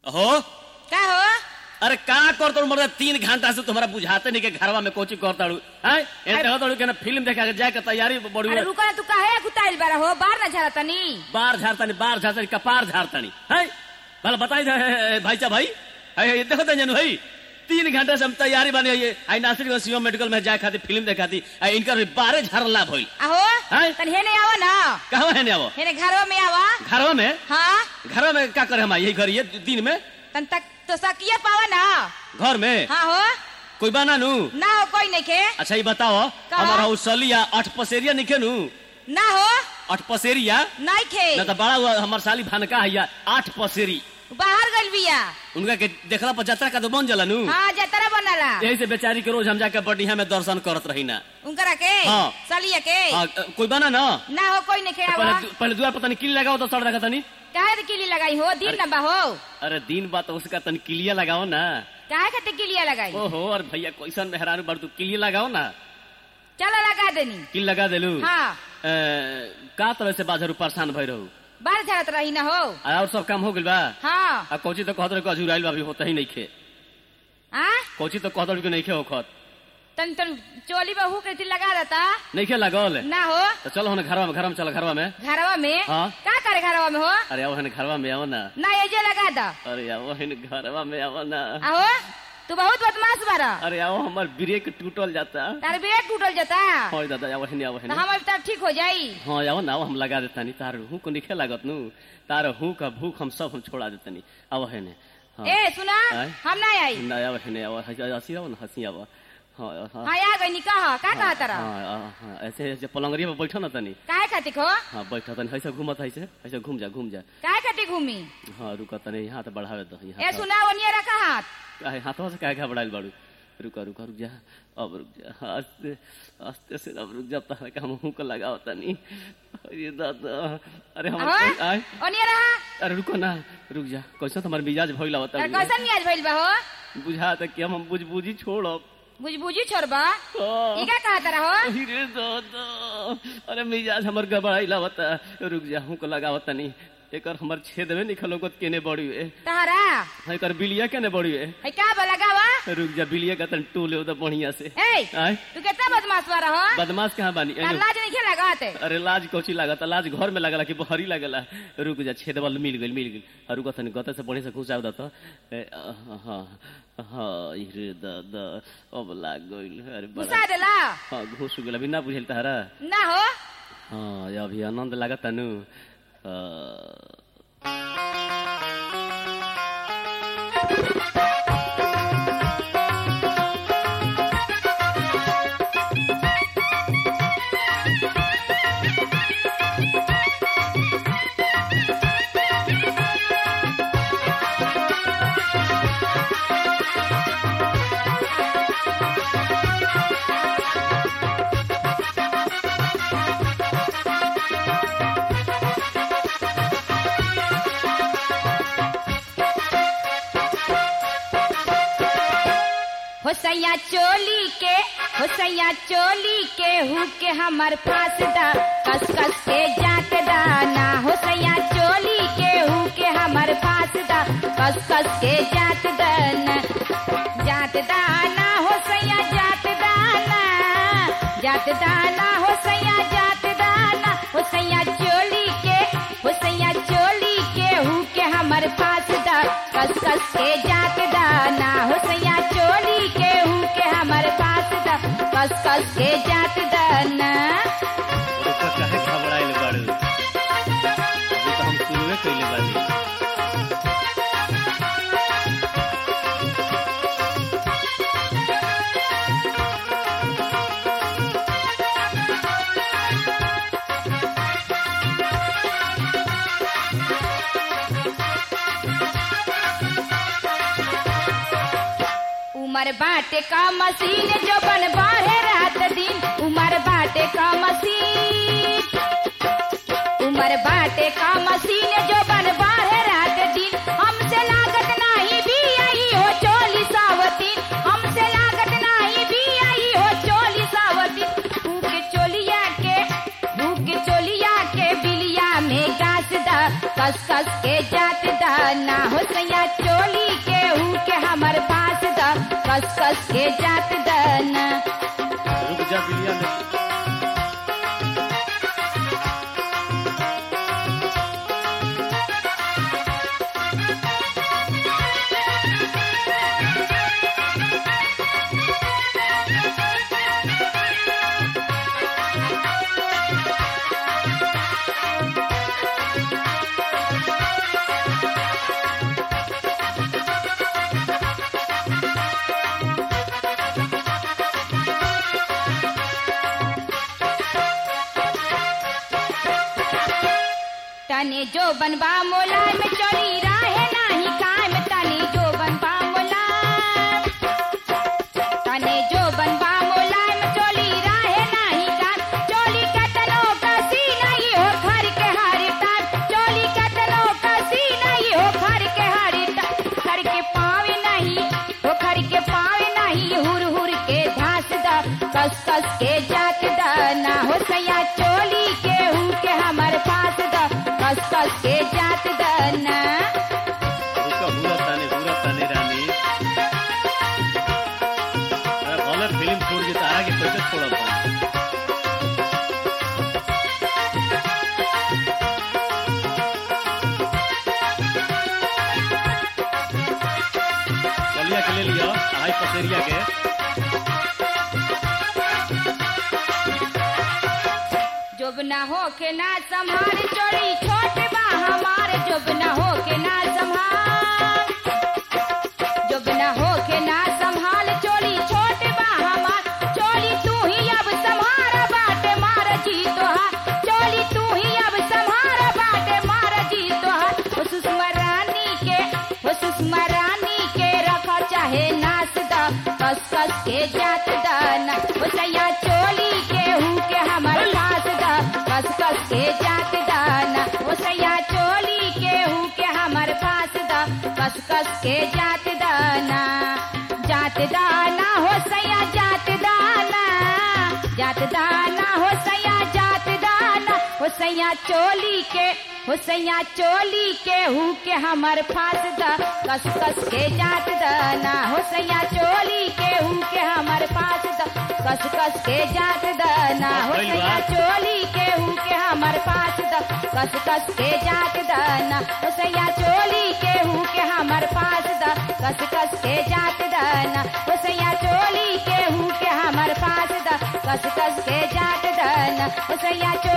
हो का हो अरे का करता हूँ मतलब तीन घंटा से तुम्हारा बुझाते नहीं के घरवा में कोची करता हूँ हैं एते हो तो के ना फिल्म देखा के जाए के तैयारी बड़ी अरे रुको ना तू काहे कुताइल बारा हो बाहर ना झाड़ा तनी बार झाड़तानी बार झाड़तानी कपार झाड़तानी है भला बताई दे भाई साहब भाई है ये देखो तो जनू भाई तीन घंटे से हम तैयारी बने ये आई नासिर सीओ मेडिकल में जाए खाती फिल्म देखाती इनका भी बारह झाड़ला भइल आहो हैं? तनी हेने आवा ना कहाँ है ने वो हेने घरवा में आवा घरवा में हाँ घरवा में क्या करे हम यही करिए दिन में तन तक तो सकिया पावा ना घर में हाँ हो कोई बना नू ना हो कोई नहीं के अच्छा ये बताओ का? हमारा उसलिया अठ पसेरिया निके नू ना हो अठ पसेरिया नहीं खे न तो बड़ा हुआ हमार साली भानका है आठ पसेरी बाहर गइल बिया उनका के देखला पर जतरा का तो बन जला नू हाँ जतरा बनला यही से बेचारी के रोज हम जाके बढ़िया में दर्शन करत रही ना उनकरा के हाँ। सलिया के हाँ, कोई बना ना ना हो कोई नहीं के आवा पहले पहले दुआर पता नहीं किली लगाओ तो सड़ रखा तनी काहे किली लगाई हो दिन नंबा हो अरे दिन बात उसका तनी किलिया लगाओ ना काहे खातिर किलिया लगाई ओहो और भैया कैसन मेहरारू बड़ तू किलिया लगाओ ना चलो लगा देनी किल लगा देलू हाँ ए, का तरह से बाजारू परेशान भई रहू बाहर झाड़त रही ना हो आ, और सब काम हो गइल बा हाँ आ कोची तो कहत रहे अजुराइल बा अभी होता ही नहीं खे आ कोची तो कहत रहे कि नहीं खे होखत तन तन चोली बहू के थी लगा देता नहीं खे लगल ना हो तो चलो हम घरवा में घरवा में चलो घरवा में घरवा में हाँ। का करे घरवा में हो अरे आओ हन घरवा में आओ ना ना ये जो लगा दा अरे आओ हन घरवा में आओ ना आहो तू बहुत बदमाश बारा अरे आओ हमार ब्रेक टूटल जाता तार ब्रेक टूटल जाता हाँ दादा आओ हन आओ तो हन हमारे तब ठीक हो जाई हाँ आओ ना आओ हम लगा देतानी तार हूँ को निखे लागत नू तार हूँ का भूख हम सब हम छोड़ा देतानी आओ हन हाँ ए सुना आय? हम ना आई ना आओ हन आओ हंसी आओ ना हंसी आओ हाँ हाँ हाँ आ गई कहा का कहा तारा हाँ, हाँ, हाँ, ऐसे ऐसे पलंगरिया पे बैठो ना तनी काहे खातिर हो हाँ बैठा तनी ऐसे घूमत ऐसे ऐसे घूम जा घूम जा काहे खातिर घूमी हाँ रुका तनी यहाँ तो बढ़ावे दो ए यहाँ तो- सुना ओनिया रखा हाथ काहे हाथों से काहे घबराइल बाड़ू रुका रुका रुक जा अब रुक जा आस्ते आस्ते से अब रुक जा तारा का मुंह को लगाओ तनी अरे दादा अरे हम आहो आए ओनिया रहा अरे रुको ना रुक जा कैसे तुम्हार मिजाज भइला होता तार कैसन मियाज भइल बा हो बुझा तक कि हम बुझ बुझी छोड़ब बुझ बुझी छोड़बा हाँ। ई का कहा तारा हो अरे दादा अरे मिजाज हमर गबड़ाइला होता रुक जा हूँ को लगाओ तनी एकर हमर छेद में निकलोगत केने बड़ी है तहरा एकर बिलिया केने बड़ी है है का बा लगावा रुक जा बिलिया का तन टूले उधर बढ़िया से ए आय तू कितना बदमाश बारा हो बदमाश कहाँ बानी तार एनो- लाज नहीं खेला लगाते अरे लाज कोची लागत लाज घर में लगला कि बहरी लगला रुक जा छेद वाल मिल गइल मिल गइल और रुक तनी गते से बढ़िया से घुसाव दत हाँ हाँ रे दादा अब लाग गइल अरे बड़ा घुसा देला हाँ घुस गेल अभी ना बुझल तारा ना हो हाँ ये अभी आनंद लागत तनु हो सैया चोली के हो सैया चोली के हु के हमर फांस दा कस कस के जात दाना हो सैया चोली के हु के हमर फांस दा कस कस के जात दाना जात दाना हो सैया जात दाना जात दाना हो सैया जात दाना हो सैया चोली के हो सैया चोली के हु के हमर फांस दा कस कस के जात दाना हो सैया चोली के हु के हमर फांस दा कस कस के जात दाना रुका काहे घबराइल बाड़ू अभी तो हम शुरुए कइले बानी उमर बाटे का मशीन जो बन बाहे रात दिन उमर बाटे का मशीन उमर बाटे का मशीन जो बन बाहे रात दिन हमसे लागत नाही भी आई हो चोली सावतीन हमसे लागत नाही भी आई हो चोली सावतीन भूख चोलिया के भूख चोलिया के बिलिया में गाछ दा कस कस के जात दाना हो सैया चोली के हु के हमर पास द कस कस के जात दाना रुक जा बिलिया ने तने जो बनबा मोला में चली राहे नाही काम तने जो बनबा मोला तने जो बनबा मोला में चली राहे नाही काम चोली कतनो कसी नहीं हो घर के हारी टाट चोली कतनो कसी नहीं हो घर के हारी टाट घर के पावे नहीं हो घर के पावे नहीं हुर हुर के धास दा कस कस के जात दा ना हो सैया चोली के हु के हमर पास दा कस कस के जात दा ना रुका हुरा ताने हुरा ताने रानी अरे भले फिल्म छोड़ के तारा के कैसे छोड़ब हम चलिया के ले लिया अढ़ाई पसेरिया के जब ना हो के ना संभार चोरी छोट बा हमार जब ना हो के ना संभाल जब ना हो के ना संभाल चोरी छोट बा हमार चोरी तू ही अब संभार बाटे मार जी तोहार चोरी तू ही अब संभार बाटे मार जी तोहार हो सुषमा रानी के हो सुषमा रानी के रखा चाहे नाच दा कस कस के जात दाना हो सैया चोली के हु के हमर पास दा कस कस के जात दाना हो सैया चोली के हु के हमर पास दा कस कस के जात दाना जात दाना हो सैया जात दाना जात दाना हो सैया जात दाना हो सैया चोली के हो सैया चोली के हु के हमर फास दा कस कस के जात दाना हो सैया चोली के हु के हमर फास दा कस कस के जात दाना हो सैया चोली के हु के हमर पास दा कस कस के जात दाना हो सैया चोली के हु के हमर पास दा कस कस के जात दाना हो सैया चोली के हु के हमर पास दा कस कस के जात दाना हो सैया चोली